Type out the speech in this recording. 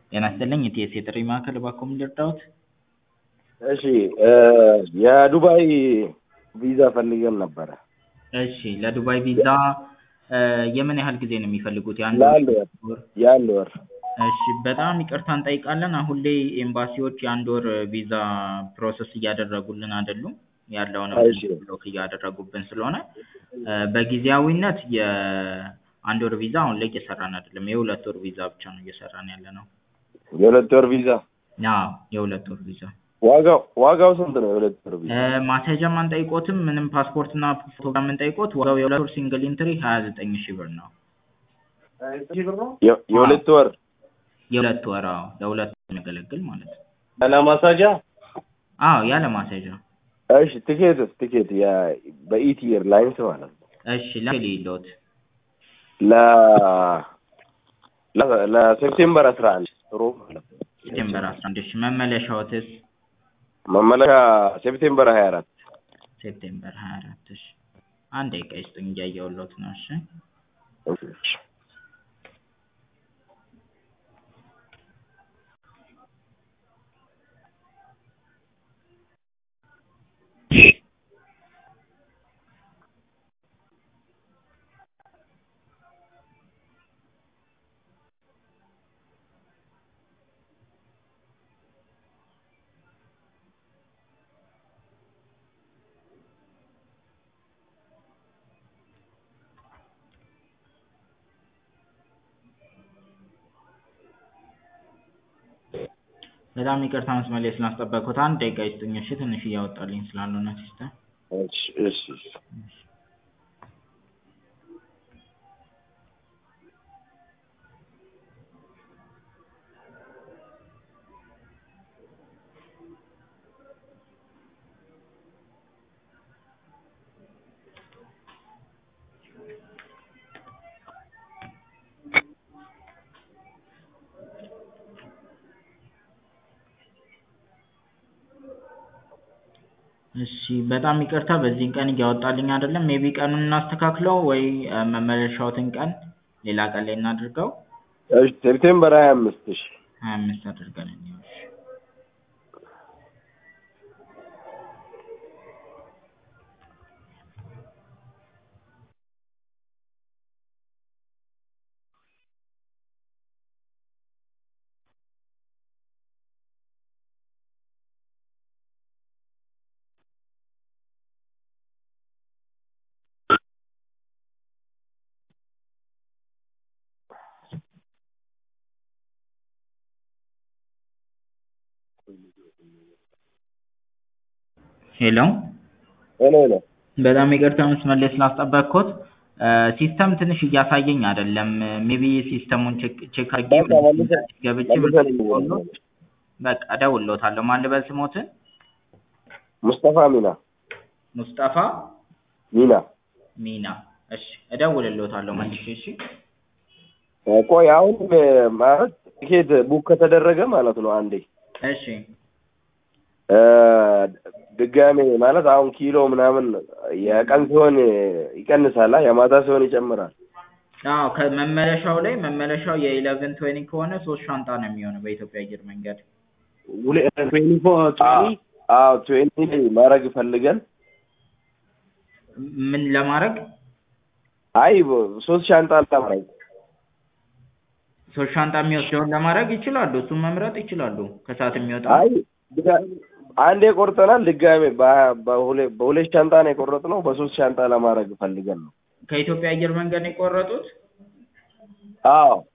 ጤና ይስጥልኝ የቲኤስ የጥሪ ማዕከል እባክዎ ምን ልርዳዎት? እሺ የዱባይ ቪዛ ፈልገን ነበረ። እሺ ለዱባይ ቪዛ የምን ያህል ጊዜ ነው የሚፈልጉት? የአንድ ለአንድ ወር ወር? የአንድ ወር እሺ በጣም ይቅርታ እንጠይቃለን። አሁን ላይ ኤምባሲዎች የአንድ ወር ቪዛ ፕሮሰስ እያደረጉልን አይደሉም። ያለውንም እሺ። ብሎክ እያደረጉብን ስለሆነ በጊዜያዊነት የአንድ ወር ቪዛ አሁን ላይ እየሰራን አይደለም። የሁለት ወር ቪዛ ብቻ ነው እየሰራን ያለነው። የሁለት ወር ቪዛ አዎ የሁለት ወር ቪዛ ዋጋው ዋጋው ስንት ነው? የሁለት ወር ቪዛ ማስያዣም አንጠይቆትም ምንም ፓስፖርትና ፎቶግራፍ የምንጠይቆት ዋጋው የሁለት ወር ሲንግል ኢንትሪ ሀያ ዘጠኝ ሺህ ብር ነው። የ- የሁለት ወር የሁለት ወር አዎ ለሁለት ወር የሚያገለግል ማለት ነው። ያለ ማሳጃ አዎ ያለ ማስያዣ። እሺ ቲኬትስ ቲኬት የ- በኢቲ ኤርላይንስ ማለት ነው እሺ ለሌሎት ለ ለ- ለሴፕቴምበር አስራ አንድ ሮብ ማለት ነው ሴፕቴምበር አስራ አንድ እሺ መመለሻዎትስ መመለሻ ሴፕቴምበር ሀያ አራት ሴፕቴምበር ሀያ አራት እሺ አንድ ደቂቃ ይስጡኝ እያየሁሎት ነው እሺ በጣም ይቅርታ መስመር ላይ ስላስጠበቅኩት አንድ ደቂቃ ይስጡኝ እሺ ትንሽ እያወጣልኝ ስላልሆነ ሲስተም እሺ እሺ እሺ በጣም ይቅርታ በዚህን ቀን እያወጣልኝ አይደለም ሜቢ ቀኑን እናስተካክለው ወይ መመለሻዎትን ቀን ሌላ ቀን ላይ እናድርገው እሺ ሴፕቴምበር ሀያ አምስት እሺ ሀያ አምስት አድርገን እንየው እሺ ሄሎ ሄሎ ሄሎ በጣም ይቅርታ መስመር ላይ ስላስጠበቅኩት ሲስተም ትንሽ እያሳየኝ አይደለም ሜቢ ሲስተሙን ቼክ ቼክ አድርጌ በቃ መልሰን ገብቼ መልሰን ብሎት በቃ እደውልልዎታለሁ ማን ልበል ስሞትን ሙስጠፋ ሚና ሙስጠፋ ሚና ሚና እሺ እደውልልዎታለሁ መልሼ እሺ ቆይ አሁን ማለት ቲኬት ቡክ ከተደረገ ማለት ነው አንዴ እሺ ድጋሜ ማለት አሁን ኪሎ ምናምን የቀን ሲሆን ይቀንሳል፣ የማታ ሲሆን ይጨምራል። አዎ ከመመለሻው ላይ መመለሻው የኢለቨን ትዌኒ ከሆነ ሶስት ሻንጣ ነው የሚሆነው በኢትዮጵያ አየር መንገድ አዎ ትዌንቲ ላይ ማድረግ ፈልገን ምን ለማድረግ አይ ሶስት ሻንጣ ለማድረግ ሶስት ሻንጣ የሚወስደውን ለማድረግ ይችላሉ። እሱን መምረጥ ይችላሉ። ከሰዓት የሚወጣ አይ ድጋ- አንዴ ቆርጠናል። ድጋሜ በ- በሁለ- በሁለት ሻንጣ ነው የቆረጥነው። በሶስት ሻንጣ ለማድረግ ፈልገን ነው። ከኢትዮጵያ አየር መንገድ ነው የቆረጡት? አዎ